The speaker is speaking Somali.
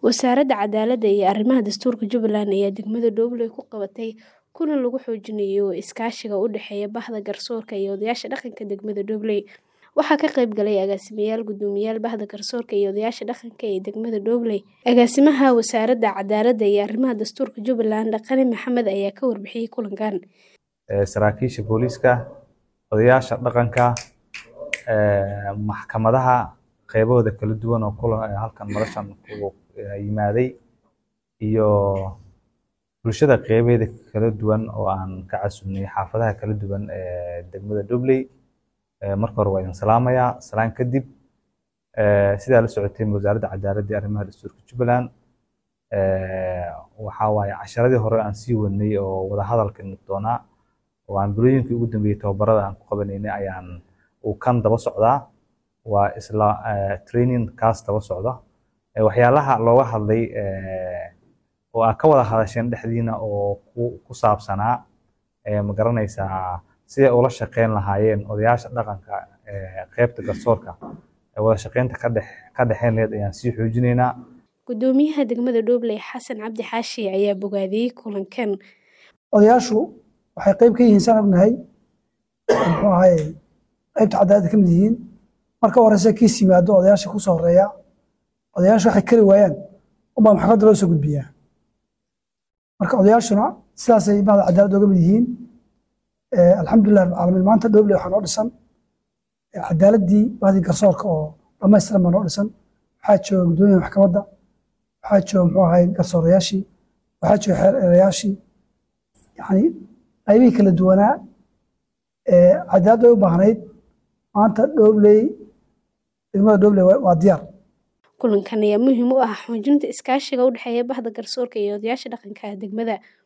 Wasaaradda Cadaaladda iyo Arrimaha Dastuurka Jubbaland ayaa degmada Dooble ku qabatay kulan lagu xoojinayo iskaashiga u dhexeeya Bahda Garsoorka iyo odayaasha dhaqanka degmada Dooble. Waxaa ka qayb galay agaasimayaal, guddoomiyaal Bahda Garsoorka iyo odayaasha dhaqanka ee degmada Dooble. Agaasimaha Wasaaradda Cadaaladda iyo Arrimaha Dastuurka Jubbaland, Dhaqane Maxamed ayaa ka warbixiyay kulankan. saraakiisha booliiska, odayaasha dhaqanka, maxkamadaha qaybahooda kala duwan oo kulan halkan madashan ku yimaaday iyo bulshada qaybaheeda kala duwan oo aan ka casuumnay xaafadaha kala duwan ee degmada Doobley. Marka hore waa idin salaamayaa. Salaan kadib sidaa la socoteen wasaaradda cadaaladda iyo arrimaha dastuurka Jubbaland waxaa waaye casharadii hore aan sii wadnay oo wada hadalka doonaa oo aan bulooyinkii ugu dambeeyay tababarada aan ku qabanaynay ayaan uu kan daba socdaa waa isla training kaas daba socda waxyaalaha looga hadlay oo aad ka wada hadasheen dhexdiina oo ku saabsanaa ma garanaysaa siday ula shaqeyn lahaayeen odayaasha dhaqanka qaybta garsoorka wada shaqeynta ka dhex ka dhexeyn lahayd ayaan sii xoojinaynaa Guddoomiyaha degmada Dooble Xasan Cabdi Xaashi ayaa bogaadiyey kulankan. odayaashu waxay qayb ka yihiin saan ognahay muxuu ahaye qaybta cadaaladda ka mid yihiin marka horeyse kiis yimaado odayaasha ku soo horeeya odayaashu waxay kari waayaan unbaa maxkamadda loo soo gudbiyaa marka odayaashuna sidaasay bahda cadaaladda uga mid yihiin alxamdulilah rabbil caalamiin maanta Dooble waxaa noo dhisan cadaaladdii bahdii garsoorka oo dhammaystiran baa noo dhisan waxaa jooga guddoomiyaha maxkamadda waxaa jooga muxuu ahaye garsoorayaashii waxaa jooga xeer erayaashii yacni qaybihii kala duwanaa ee cadaaladda ay u baahnayd maanta Doobley degmada Doobley waa diyaar Kulankan ayaa muhiim u ah xoojinta iskaashiga u dhexeeya Bahda Garsoorka iyo odayaasha dhaqanka degmada.